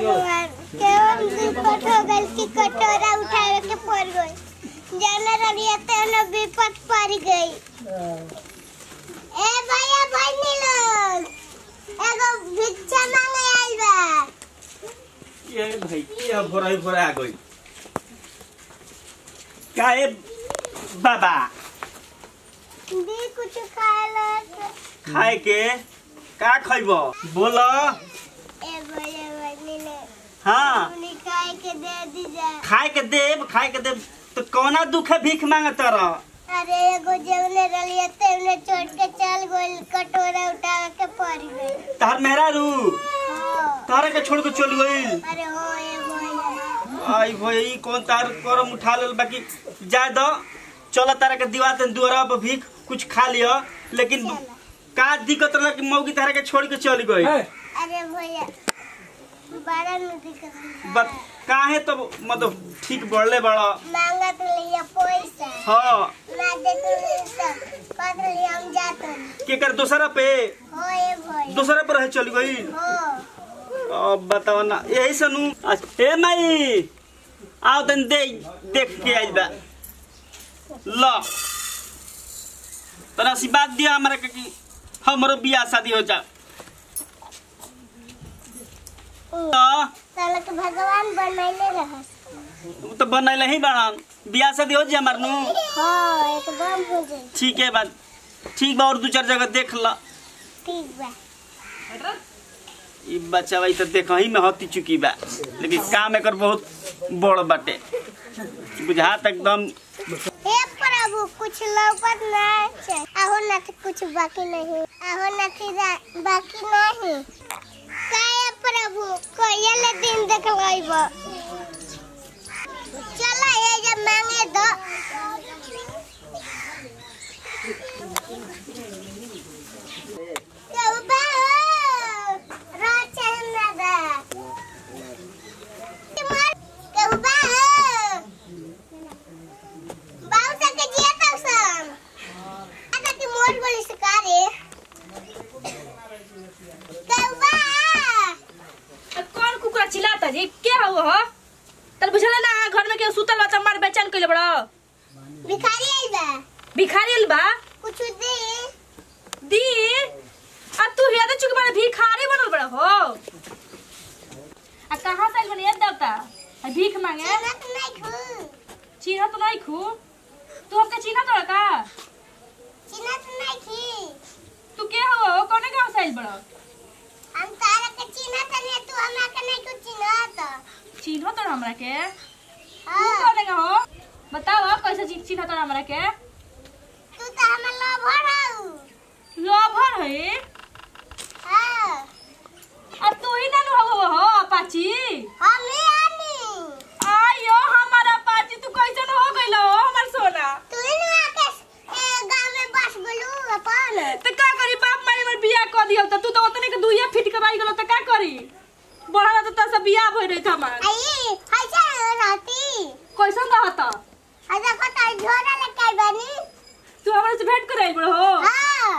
भगवान केवन विपत हो गइल कि कटोरा उठावे के पड़ गई जाने रही तेन विपत पड़ गई ए भैया बहनी लोग एगो भिक्षा मांगे आइल बा ये भाई ये भोराई भोरा आ गई काहे बाबा दी कुछ खाए ला खाए के का खइब बोल ए भैया बहनी लोग हाँ उन्हें खाए के दे दीजा खाए के देब खाए के देब तो कौना दुख है भीख मांगत रह अरे एगो जवने रलिया तेवने छोड़ के चल गइल कटोरा उठावे के पड़ गई तहर मेहरारू हाँ तारे के छोड़ के चल गइल अरे हो ए भैया आई भाई कौन तार करम उठा लेल बाकी जा दो चल तारा के दीवार तन दुआरा पर भीख कुछ खा लियो लेकिन का दिक्कत रहा कि मौगी तारा के छोड़ के चल गई अरे भैया बड़ा नदी का बत काहे तो मतलब ठीक बढ़ले बड़ा मांगा तो लिया पैसा हाँ ना दे तो लिया कद लिया हम जाते के कर दूसरा पे हो ए भैया दूसरा पर रह चल गई हो अब बताओ ना यही सनु ए माई आओ तन दे देख के आई बा लो तना सी बात दिया हमारा के कि हमरो बियाह शादी हो जा तो साला के भगवान बनैले रहस उ तो बनैले ही बाड़न बियाह शादी हो जा हमार नु हाँ एकदम हो जाए ठीक है बात ठीक बा और दू चार जगह देख ला ठीक बा ई बच्चा भाई तो देख ही में हती चुकी बा लेकिन काम एकर बहुत बड़ बाटे बुझात एकदम हे प्रभु कुछ लौकत ना है आहो ना तो कुछ बाकी नहीं आहो ना तो बाकी नहीं काय प्रभु कोयल दिन देख लइब चला ये जब मांगे दो केहू बा हो? रात चाहे ना बा। केहू बा हो? बाऊ तक जिया तक सन आता की मोर बोली सकारे कौवा कौन कुकुरा चिल्लाता जी क्या हो हो तल बुझला ना घर में के सुतल बा त मार बेचैन कइले बड़ा भिखारी आई बा भिखारी आइल बा कुछ दे दी आ तू हिया दे चुके बड़ा भिखारी बनल बड़ा हो आ कहां से आइल बनी याद देवता आ भीख मांगे चना तो नहीं खू चिन्ह तो नहीं खू तू हमके चिन्ह तो का चना तो नहीं खी तू के हो कौने गांव से आइल बड़ा हम तारा के चना तो नहीं तू हमरा के नहीं कुछ चिन्ह तो चिन्ह तो हमरा के तू हां कौने का हो बताओ कैसे चि- चिन्ह तो हमरा के तू तो हमर लवर हऊ लभर है हां आ तू ही ना हो हो अपाची हम ही आनी आयो हमारा पाची तू कैसन हो गइल हो हमर सोना तू ही ना के ए, गांव में बस बोलू अपन त का करी बाप मारे हमर बियाह क दियो त तू तो ओतने के दुइया फिट के बाई गेलो त का करी बड़ा त त सब बियाह भइ रही हमार आई हाय जा रहती कैसन रहत आजा कता झोरा लेके आई बानी तू हमरा से भेंट करे बड़ हो हां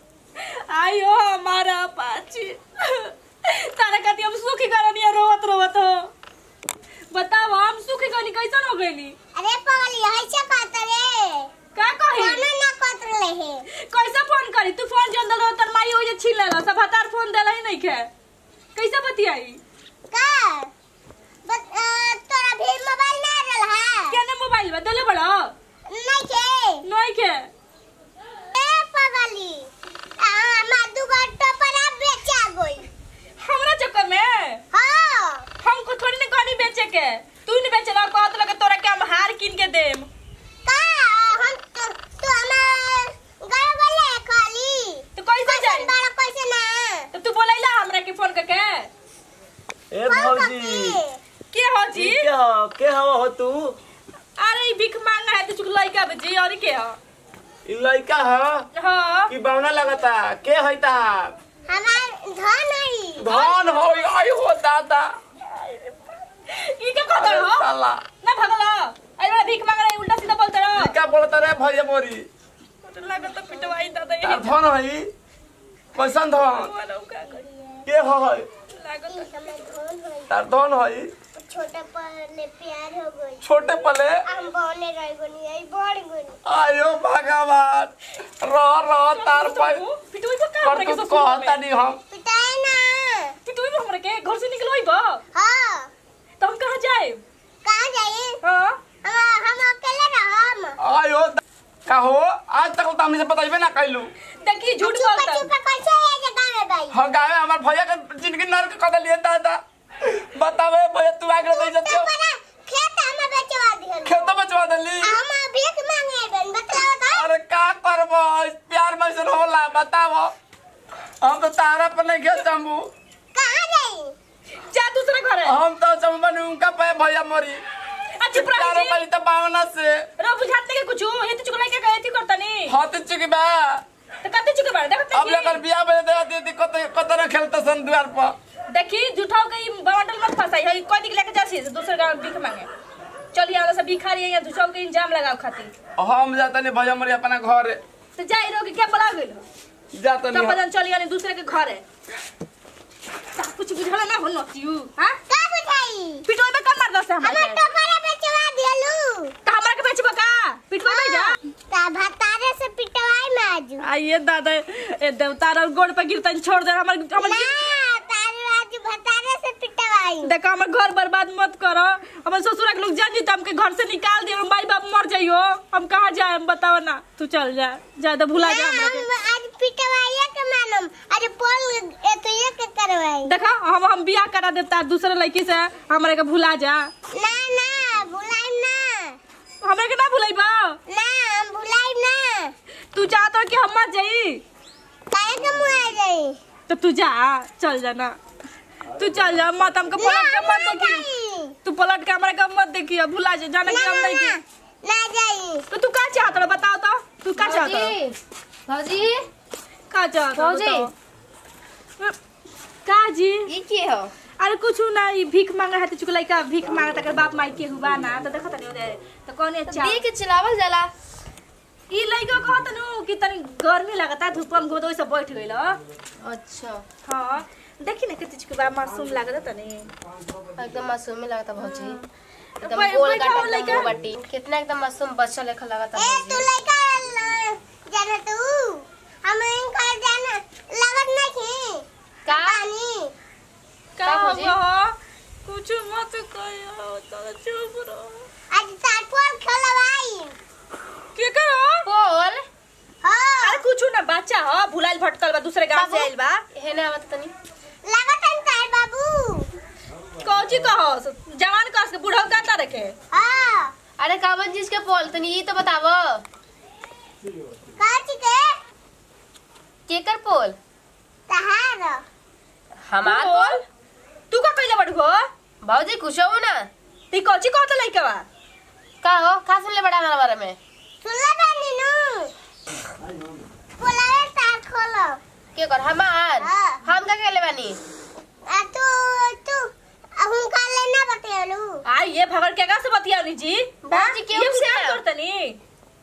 आयो हमारा पाची तारा कति हम सुखी करनी रोवत रोवत हो बताओ हम सुखी करनी कैसन हो गइली अरे पगली हाय से बात रे का कही खाना ना कत रहे कैसे फोन करी तू फोन जन दलो तर माई हो जे छीन लेला सब हतार फोन देला ही नहीं खे कैसे बतियाई का बस अ, तोरा भी मोबाइल ना रहल है केने मोबाइल बा देले बड़ा नहीं के नहीं खे ए पगली आ हमार दुगो टोपरा बेचा गई हमरा चक्कर में हां हमको थोड़ी ना कहनी बेचे के तू नहीं बेचला कहत लगे तोरा के हम हार किन के देम का हम तो तू हमार घर वाले खाली तो कैसे जाई बड़ा कैसे ना तो तू बोलैला हमरा के फोन करके ए फोन भौजी करके के हो जी के हो के हो हो तू अरे ई भिख मांगा है तो चुक लइका बजी और के हो ई लड़का ह हां कि बावना लगता के है तार हमार धन है धन हो आई हो दादा ई के कहत हो साला ना भगला अरे बड़ा भिख मांग रहा है उल्टा सीधा बोलते रहो क्या बोलता रे भैया मोरी लागत तो पिटवाई दादा तार यही धन है कैसन धन बोलो का करी के हो है लागत ई हमर धोन होई तार धन हई छोटे पर ले प्यार हो गई छोटे पले हम बने रह गनी आई बढ़ गनी आयो भगवान रह रह तार पर पिटुई को का कर हमरा के तू ससुर कहता में नहीं हम पिटाए ना पिटुई को हमरा के घर से निकलोई बा हाँ तो हम कहां जाए कहाँ जाइए हां हम हम अकेले रहम आयो कहो आज तक तो हमसे बताइबे ना कैलू देखी झूठ चुप बोलता चुप कैसे है जगह में भाई हम गावे हमार भैया के जिंदगी नरक कर दिए दादा बतावे भैया तू आगे दे तो जतियो पर खेत हम बेचवा दिहन खेत बचवा देली हम भीख मांगे बन बताओ तो अरे का करबो प्यार में से होला बताओ हम तो तारा पर नहीं गए चंबू कहाँ जाई जा दूसरा घर है हम तो चंबन उनका पे भैया मरी अच्छा प्यारो प्राणी करी तो बावना से रो बुझाते के कुछ ये तो चुगलाई के गए थी करता नहीं हाथ चुकी बा तो कते चुके बारे देखो अब लेकर बिया बजे दे दी कत कत न खेलते सन द्वार पर देखी झूठाओ के बवाटल मत फसाई है कोई दिख लेके जासी दूसरे गांव भीख मांगे चलिए आगे से भिखारी है या झूठाओ के इंजाम लगाओ खातिर हम जाता नहीं भैया मरी अपना घर तो जाई रहो कि क्या बोला गेल जाता तब नहीं बदन चलिए यानी दूसरे के घर है ता कुछ बुझल ना हो नतियू हां का बुझाई पिटोई में कम मार दस हमर हमरा टोकरा बेचवा दिहलू त हमरा के बेचबो का पिटोई में जा ता भतारे से पिटवाई में आजू आइए दादा ए देवता और गोड़ पे गिरतन छोड़ दे हमर हमर ना तारे आज भतारे से पिटवाई देखो हमर घर बर्बाद मत करो हमर ससुर के लोग जान जी तो हमके घर से निकाल दियो माई बाप मर जाइयो हम कहाँ जाए हम बताओ ना तू चल जा ज्यादा भुला जा हमरा के हम आज पिटवाइए के मालूम आज पोल एक ये के करवाई देखो हम हम बियाह करा देता दूसरे लड़की से हमरे के भुला जा ना ना भुलाई ना हमरे के ना भुलाइबा ना हम भुलाई ना तू चाहत हो कि हम मर जाई काहे के मुआ जाई तो तू जा चल जा ना तू चल जा मत हमको पलट के मत देखी जाई तू पलट के हमारे का मत देखिए भुला जा जाने की हम नहीं ना की ना जाई तो तू का चाहत रहो बताओ तो तू का चाहत रहो भौजी का चाहत रहो भौजी। बताओ। का जी ये के हो अरे कुछ ना ई भीख मांगा है तो चुकलाई का भीख मांगा तकर बाप माई के हुआ ना तो देखो तनी ओदे तो कौन है चाह दी के चलावल जाला ई लइका कहत नु कि तनी गर्मी लगता धूप में गोदो से बैठ गइल अच्छा हां देखी ना कितनी चुकवा मासूम लागत तनी एकदम मासूम ही लगता भौजी एकदम बैठ- गोल बैठा हो गाट लइका। एकदम बटी कितना एकदम मासूम बच्चा लेखा लगता ए तू भौजी लइका ल- जाना तू हम इनका जाना लागत नहीं का पानी का का भौजी? होगा कुछ मत कहियो तो चुप रहो आज ताटपोल खेलवाई के करो बोल हाँ अरे कुछ ना बच्चा हो भुलाइल भटकल बा दूसरे गांव से बाबू। आइल बा हेने आवत तनी लागत है तार बाबू कौची कहो जवान कस के बूढ़ा का रखे हाँ अरे कावन चीज के बोल तनी ये तो बतावो काची के केकर पोल तहार हमार पोल तू का कइले बड़ हो भौजी खुश हो ना ती कौची कहत लइका बा का हो का सुन ले बड़ा हमारे बारे में सुनला बानी नु बोलावे तार खोलो के कर हमार हाँ। हम का केले बानी आ तू तू हम का लेना बतेलू आ ये भगड़ के का से बतियानी जी बाजी हाँ? केहू ये से से ना। करतनी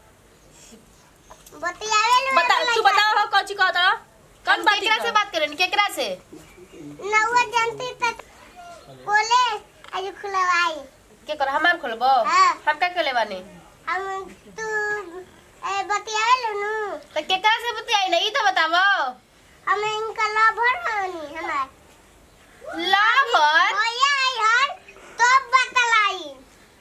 बतियावे लो बता तू बताओ हो कौची कहत रहा कौन हम बात केकरा से बात करें केकरा से नौवा जानती तक बोले आज खुलवाई के कर हमार खोलबो हाँ। हम का केले बानी हम तू ए बतियावे लो नु तो केकरा से बतियाई नहीं तो बतावो हम इनका लभर हनी हमार लाभर भैया आई हर तो बतलाई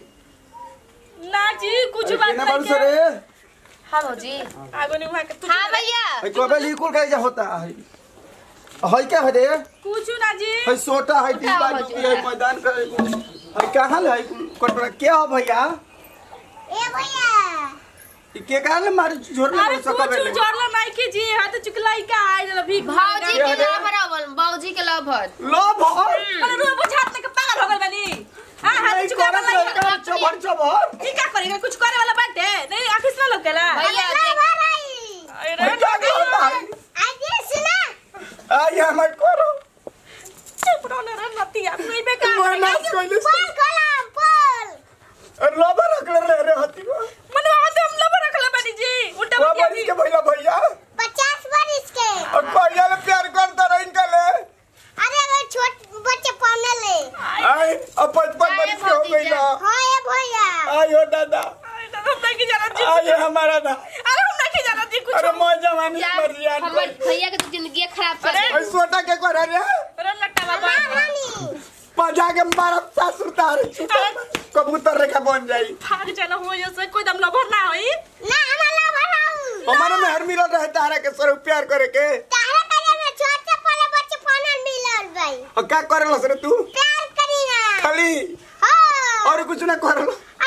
ना जी कुछ बात केना नहीं बारू सर रे हाँ भौजी आगो नहीं वहां के तू हाँ भैया है कबे लिकुल का होता है है क्या है रे कुछ ना जी है सोटा है डिब्बा बताओ, डुबी है मैदान पे है कहां है कटोरा क्या हो भैया ए भैया ई के काहे मार झोर अरे में सकबे कुछ जोरला नहीं की जी हां तो चुकलाई का आई जरा भीख भौजी क्या के है? लाभर आवल भौजी के लाभर लो भर अरे रो बुझात के पागल हो गइल बानी हां हां नहीं चुकलाई करत वाला रहता चबर चबर ठीक का करेगा कुछ करे वाला बात है नहीं ऑफिस में लोग केला भैया देख लभर आई है क्या करता है आज ये सुना आई हमर करो चुप रहो ना रे नती आप नहीं बेकार मैं नाच कोइले पोल खोला पोल रबर रखले रे रे हती को मन वहां तो हम लोग रखला बानी जी उल्टा रबर बतिया इसके भैया भैया पचास बार इसके और भैया ले प्यार करता रह इनका ले अरे वो छोट दा हम नहीं जानत जी आये हमारा दा अरे हम नहीं जानत जी कुछ अरे मोर जवानी जा, मर जियान हमर भैया के तो जिंदगी खराब चल अरे! रही ओए सोटा के करे रे अरे लट्टा बाबा रानी पजा के मारा सासुर तार कबूतर रेखा बन जाई भाग जाना हो जैसे कोई दम लभर ना होई ना हमारा बनाऊ हमारे में हर मिलल रहे तारा के सर प्यार करे के तारा करे में छोट से पले बच्चे फोन मिलल भाई और क्या करे रे तू प्यार करी ना खाली हो और कुछ ना करे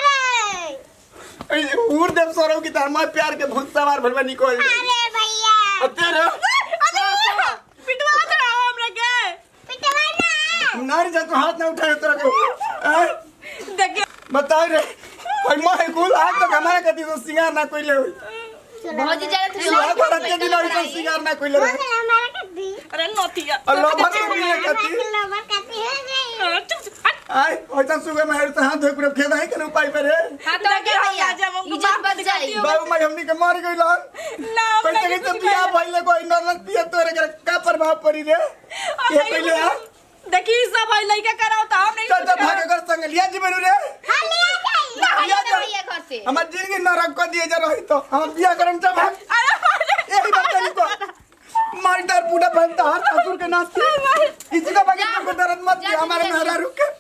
अरे उड़ देव सौरव की तरह मैं प्यार के भूत सवार भलवा निकल जाई अरे भैया और तेरे पिटवा दे हमरा के पिटवा ना नारी जा तू हाथ ना उठाए तेरा को हैं? देखिए बताओ रे और मैं कुल आज तक हमारे कति तो सिंगार ना कोई ले हुई भौजी जानत रही सुहा पर के दिन और तो सिंगार ना कोई ले रहे बोल हमारा कद्दी अरे नोतिया और लोभर को मिले कति लवर कति हो गई चुप चुप हट। आय ओइसन सुगे में तो हाथ धोए पूरे खेदा है के उपाय पे रे हां तो आगे भैया इज्जत बच जाई बाबू मैं हमनी के मार गइल ना हम कैसे नहीं कैसे बियाह भइले कोई नरनत पिए तोरे के का प्रभाव पड़ी रे ये पहले आ देखी सब है लइका कराओ तो हम नहीं चल चल भागे कर संग लिया जी बनू रे हां ले जाई लिया जा भैया घर से हमार जिंदगी नरक को दिए जा रही तो हम बियाह करम जब भाग अरे यही बात करी को मार्टर पूरा बनता हर ससुर के नाच किसी का बगैर को दर्द मत दिया हमारे मेहरा रुक के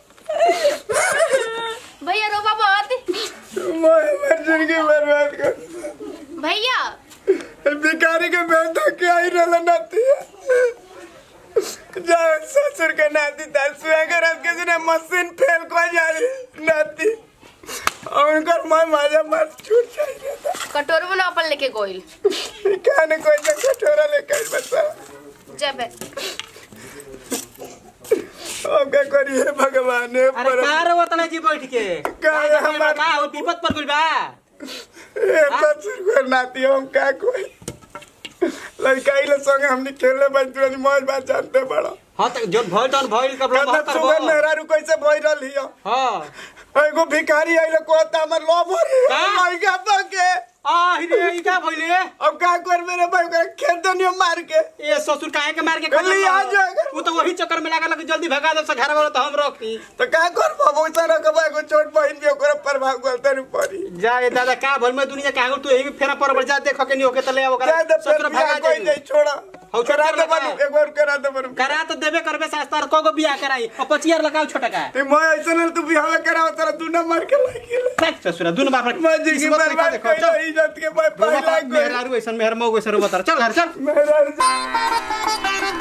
भैया रोबा बहुत मैं मर जिंदगी बर्बाद कर भैया भिखारी के बेटा क्या ही रहला नाती जा ससुर के नाती ताल सुहा के रात के दिन मशीन फेल को जाई नाती और उनकर मां माजा मार छूट जाई था कटोर में ना अपन लेके गोइल क्या ने कोई ना कटोरा लेके आई बता जब अब क्या करिए भगवान हे अरे पर का रे वतन जी बैठ के का है हमार का हो विपद पर गइल बा ए ससुर के नाती हम का कोई लड़का इले संगे हमनी खेले बंतुरनी मौज बात जानते बड़ा हां त जो भइल तन भइल कब लो कदा सुबह मेहरा रु कैसे भई रहल हियो हां एगो भिखारी आइले कहता हमर लोभर का? लइका पके आ हिरे ई का भइले अब का करबे रे भाई ओकरा खेत दनियो मार के ए ससुर काहे के मार के कहली आ जाएगा। वो तो वही चक्कर में लागल कि जल्दी भगा दे से घर वाला तो हम रखी तो का करबो वैसा रखबा एगो छोट बहिन भी ओकरा प्रभाव गलते नु पड़ी जा ए दादा का भल में दुनिया का तू यही फेरा पर जा देख के नहीं होके तले ओकरा जा दे ससुर फिर भगा कोई दे नहीं छोड़ा हौ छोटा करा दे लगा। बनू एक बार करा दे बनू करा तो देबे करबे शास्त्र को को बियाह कराई और पचियार लगाओ छोटा का ते मैं ऐसा नहीं तू बिहाव करा तेरा तू न मार के लागिल देख ससुरा दुनु बाप मैं जिंदगी बर्बाद कइला इज्जत के मैं पहला मेहरारू ऐसन मेहर मऊ ऐसन बता चल घर चल मेहरा